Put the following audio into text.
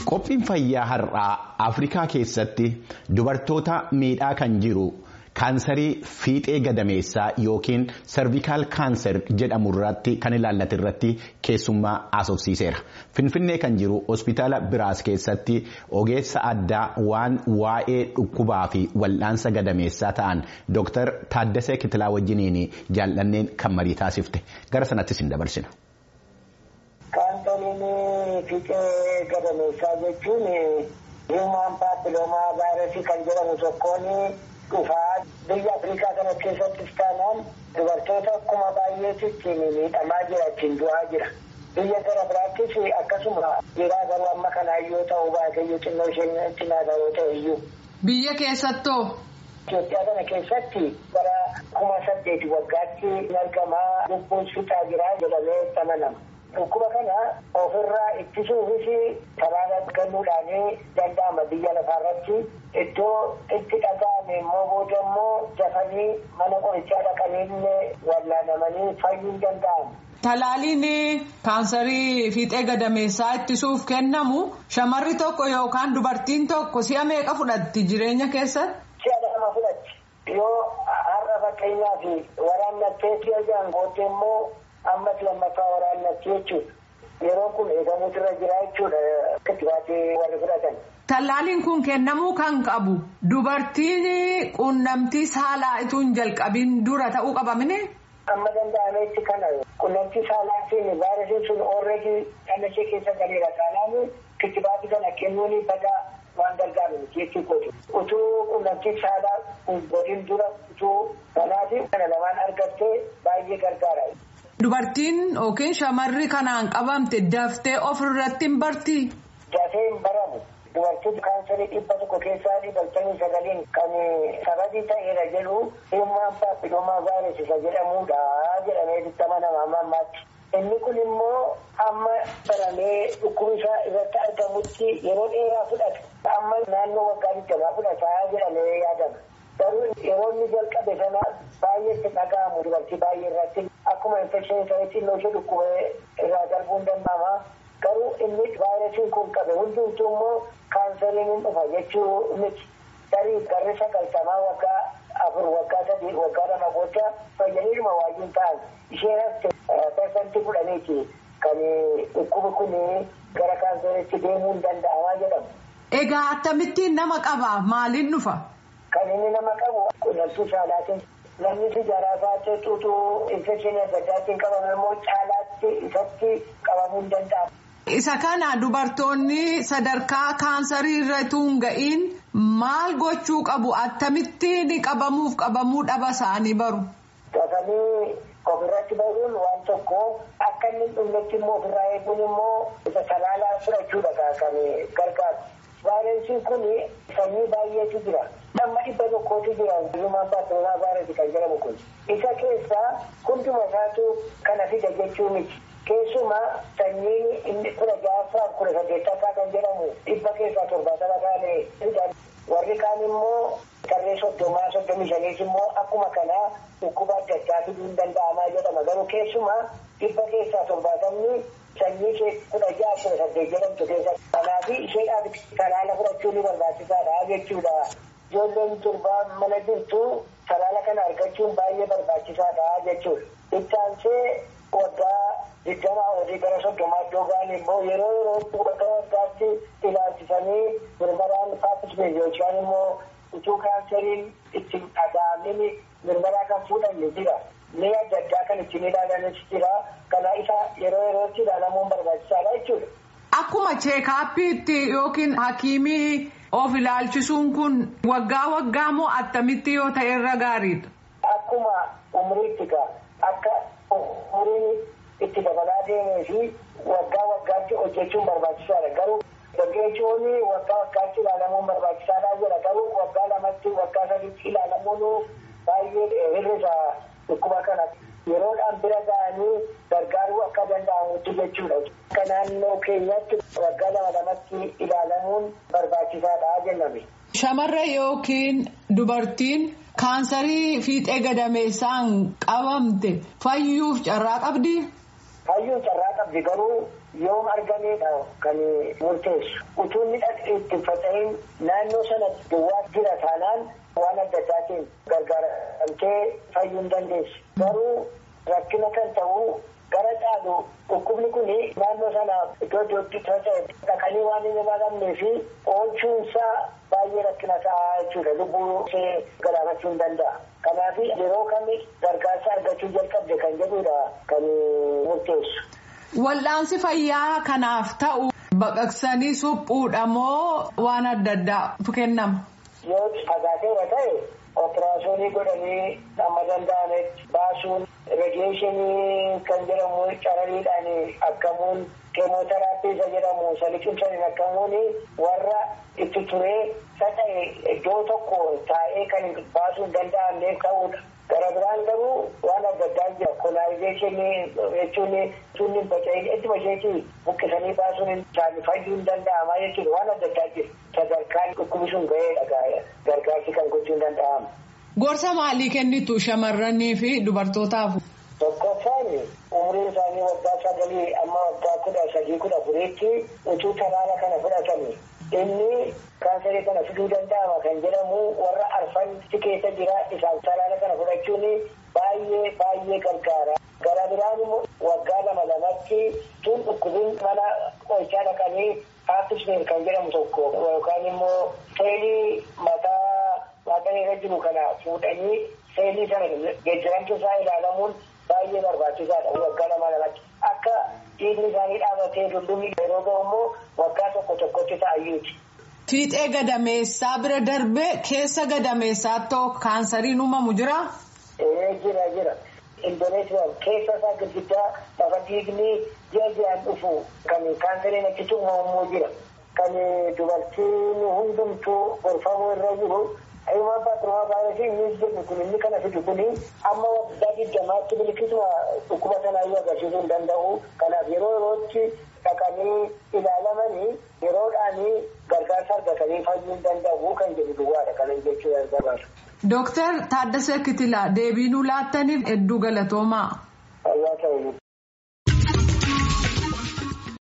Qophiin fayyaa har'aa Afrikaa keessatti dubartoota miidhaa kan jiru kaansarii fiixee gadameessaa yookiin servikaal kaanser jedhamu irratti kan ilaallate irratti keessummaa haasofsiiseera. Finfinnee kan jiru hospitaala biraas keessatti ogeessa addaa waan waa'ee dhukkubaa fi wal'aansa gadameessaa ta'an Dr. Taaddasee Kitilaa wajjiniin jaallanneen kan marii taasifte. Gara sanattis hin dabarsina. Kaansariin fiixee gadameessaa jechuun hiimaan paapiloomaa vaayirasii kan jedhamu tokkoon dhufaa biyya Afrikaa kana keessattis taanaan dubartoota akkuma baay'eetitti miidhamaa jira ittiin du'aa jira. Biyya gara biraattis akkasuma jiraa garuu amma kanaa yoo ta'u baatee xinnoo isheen cinaa garuu ta'e iyyuu. Biyya keessattoo. Itoophiyaa kana keessatti bara kuma saddeeti waggaatti argamaa lubbuun fixaa jira jedhamee amanama. Dhukkuba kana ofirraa ittisuufis talaala kennuudhaan danda'ama biyya lafaarratti iddoo itti dhaga'ame immoo booda immoo dafanii mana qorichaa dhaqanii wallaanamanii fayyuu danda'amu. Talaaliin kaansarii fiixee gadameessaa ittisuuf kennamu shamarri tokko yookaan dubartiin tokko si'a meeqa fudhatti jireenya keessatti? Si'a lama fudhatti. Yoo har'a fakkeenyaaf waraannattee si'a jaan booddee immoo ammas lammaffaa waraannatti jechuudha. Yeroo kun eegamuutu irra jira jechuudha kittibaatee warri fudhatan. Tallaaliin kun kennamuu kan qabu dubartiin quunnamtii saalaa itoo hin jalqabin dura ta'uu qabamine. Amma danda'ametti kana quunnamtii saalaatiin vaayirasiin sun oolreedii dhala ishee keessa galeera taanaan kittibaatii kana kennuun badaa waan gargaaru jechuudha. Utuu quunnamtii saalaa godhin dura utuu kanaatiin kana lamaan argattee baay'ee gargaara. Dubartiin yookiin shamarri kanaan qabamte daftee ofirratti hin barti. Dafee hin baramu. Dubartiin kaansarii dhibba tokko keessaa dhibbamtamii sagaliin kan sababii ta'eera jedhu hiimaan paapiloomaa vaayirasii isa jedhamudha jedhamee itti amanama amma ammaatti. Inni kun immoo amma baramee dhukkubisaa irratti argamutti yeroo dheeraa fudhata. Amma naannoo waggaa digdamaa fudhataa jedhamee yaadama. Garuu yeroo inni jalqabe sana baay'eetti dhaga'amu dubartii baay'ee irratti akkuma infekshinii ta'etti illee ishee dhukkubee irraa darbuun danda'ama. Garuu inni vaayirasiin kun qabe hundumtuu immoo kaansariin hin dhufa jechuu miti. Tarii garri sagaltamaa waggaa afur waggaa sadii waggaa lama booda fayyaniidhuma waayyuun ta'an isheen hafte parsantii kudhaniiti kan dhukkubi kun gara kaansariitti deemuu hin danda'amaa jedhamu. Egaa akkamittiin nama qaba maaliin dhufa? Kan inni nama qabu quunnamtii saalaatiin namni sijaaraa baatee xuuxuu infekshinii adda addaatiin qabame immoo caalaatti isatti qabamuu hin danda'amu. Isa kana dubartoonni sadarkaa kaansarii irra hin ga'iin maal gochuu qabu akkamittiin qabamuuf qabamuu dhaba isaanii baru. Dafanii ofirratti baruun waan tokko akka inni dhumnetti immoo ofirraa eeguun immoo isa talaalaa fudhachuudha kan gargaaru. Vaayirasiin kun sanyii baay'eetu jira. Amma dhibba tokkootu jira hiimaan paapiloomaa vaayirasii kan jedhamu kun. Isa keessaa hunduma isaatu kana fida jechuu miti. Keessumaa sanyiin inni kudha ja'affaa kudha saddeettaffaa kan jedhamu dhibba keessaa torbaatama ta'anii warri kaan immoo tarree soddomaa soddomii shaniis immoo akkuma kanaa dhukkuba adda addaa fiduu hin danda'amaa jedhama garuu keessumaa dhibba keessaa torbaatamni sanyii ishee kudha ja'a kudha saddeet jedhamtu keessa kanaaf isheedhaaf talaala fudhachuun ni barbaachisaadha jechuudha. Ijoolleen durbaa mana jirtu talaala kana argachuun baay'ee barbaachisaadha jechuudha. Ittaansee waggaa digdamaa olii gara soddomaa iddoo ga'an immoo yeroo yeroo waggaa waggaatti ilaalchisanii mirmaraan paappismeer yookaan immoo utuu kaansariin itti dhaga'amin mirmaraa kan fuudhanne jira. Mee adda addaa kan ittiin ilaalanis jira. Kana isa yeroo yerootti ilaalamuun barbaachisaadha jechuudha. Akkuma cheekaappiitti yookiin hakiimii of ilaalchisuun kun waggaa waggaa moo attamitti yoo ta'e irra gaariidha? Akkuma umriitti akka umriin itti dabalaa deemee fi waggaa waggaatti hojjechuun barbaachisaadha. Garuu dargaggeessonni waggaa waggaatti ilaalamuun barbaachisaadha jedha. Garuu waggaa lamatti waggaa sadiitti ilaalamuun baay'ee hir'isa dhukkuba kana. Yeroodhaan bira ga'anii gargaaruu akka danda'amutti jechuudha. Akka naannoo keenyatti waggaa lama lamatti ilaalamuun barbaachisaadha jenname. Shamarra yookiin dubartiin kaansarii fiixee gadameessaan qabamte fayyuuf carraa qabdi. Hayyuun carraa qabdi garuu yoom argameedha kan murteessu. Utuu inni itti faca'in naannoo sana duwwaa jira taanaan waan adda addaatiin gargaaramtee fayyuu hin dandeessu. Garuu rakkina kan ta'u gara caalu dhukkubni kun naannoo sana iddoo iddootti faca'e dhaqanii waan hin ilaalamnee fi oolchuunsaa baay'ee rakkina ta'a jechuudha. Lubbuu ishee galaafachuu hin danda'a. Kanaaf yeroo kami gargaarsa argachuu jalqabde kan jedhudha kan murteessu. Wal'aansi fayyaa kanaaf ta'u baqaqsanii suphuudha moo waan adda addaatu kennama? Yoo fagaateera ta'e operaasyoonii godhanii amma danda'ametti baasuun radiyeeshinii kan jedhamu carariidhaan akkamuun keemooteraappii isa jedhamu saliqimsaniin akkamuun warra itti turee faca'e iddoo tokko taa'ee kan baasuu hin danda'amneef ta'udha. Gara biraan garuu waan adda addaa jira. Kolaayizeeshinii jechuun sunni faca'in ittuma isheetii buqqisanii baasuun isaanii fayyuu hin danda'ama jechuudha. Waan adda addaa jira. Sadarkaan dhukkubni sun ga'eedha gargaarsi kan gochuu hin danda'amu. Gorsa maalii kennitu shamarranii fi dubartootaaf? Tokkoffaan umriin isaanii waggaa sagalii amma waggaa kudha sadii kudha afuriitti utuu talaala kana fudhatanii inni kaansarii kana fiduu danda'ama kan jedhamu warra arfanti keessa jira isaan talaala kana fudhachuun baay'ee baay'ee gargaara. Gara biraan immoo waggaa lama lamatti tun dhukkubin mana qorichaa dhaqanii haafisneer kan jedhamu tokko yookaan immoo seelii mataa waaqanii irra jiru kana fuudhanii seelii sana geejjiramtu isaa ilaalamuun baay'ee barbaachisaadha waggaa lama lamatti akka dhiigni isaanii dhaabatee dullumni yeroo ga'u immoo waggaa tokko tokkotti ta'ayyuuti. Fiixee gadameessaa bira darbee keessa gadameessaatti kaansariin uumamu jira? Ee jira jira. Indoneesiyaan keessa isaa gurguddaa lafa dhiigni ji'a ji'aan dhufu kan kaansariin achitti uumamu jira. Kan dubartiin hundumtuu gorfamuu irra jiru. Himaa baatrumaa baay'ee inni jedhu kun inni kana fidu kun amma waggaa digdamaatti bilikisuma dhukkuba sanaayyuu agarsiisuu hin danda'u. Kanaaf yeroo yerootti dhaqanii ilaalamanii yeroodhaanii gargaarsa argatanii fayyuu hin danda'u kan jedhu duwwaadha kanan jechuu barbaadu. Dooktar Taaddasee Kitilaa deebii nuu laattaniif hedduu galatoomaa. Fayyaa ta'uu